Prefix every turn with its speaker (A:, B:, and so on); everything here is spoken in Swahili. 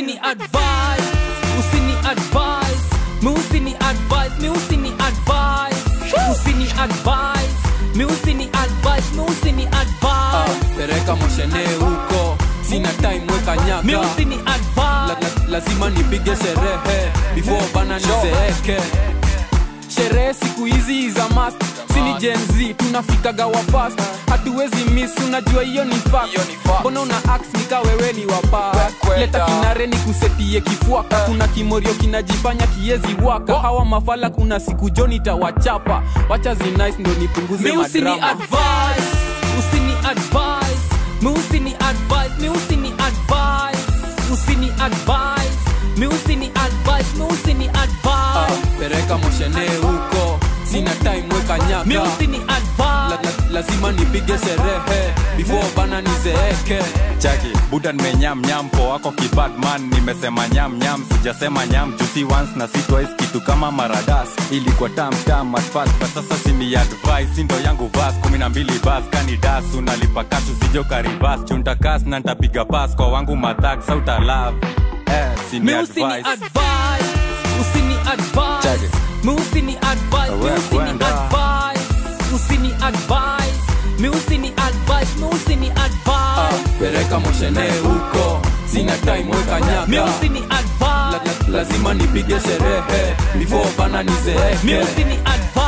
A: usini advise usini advise mi usini advise mi usini advise usini advise mi usini advise mi usini advise
B: pereka moshene huko sina time weka nyaka
A: mi usini
B: la,
A: advise
B: la, lazima nipige sherehe before bana nizeeke sherehe siku hizi za mast sini jenz tunafikaga wa fast hatuwezi miss unajua hiyo ni fact. mbona una ax nika wewe ni wapa leta kinare ni kusetie kifuaka kuna kimorio kinajifanya kiezi waka hawa mafala kuna siku joni tawachapa wacha zinice ndo nipunguze
A: mi usini
B: madrama
A: advise usini advise mi usini advise mi usini advise usini advise mi usini advise mi usini
B: Ah,
A: advise
B: pereka moshene huko sina time weka nyaka
A: mi usini
B: la,
A: advise
B: la, lazima nipige sherehe before bana nizeeke
C: chaki buda nimenyam nyam po wako kibadman nimesema nyam nyam sijasema nyam jusi once na si twice kitu kama maradas ilikuwa tam tam at first but sasa sini advice sindo yangu vas kumi na mbili bas kani das unalipa kasu sijo karibas chuntakas na ntapiga pas kwa wangu madhak sauta love eh, sini
A: mi usini
C: advice
A: advise usini advise
C: Check it.
A: mi usini advise mi
C: Wewe
A: usini
C: kwenda.
A: advise usini advise mi usini advise mi usini
B: Ah,
A: advise
B: pereka moshene huko sina time weka
A: mi
B: nyaka
A: usini
B: la,
A: advise
B: la, lazima nipige sherehe before bana
A: mi
B: nizeeke
A: usini advise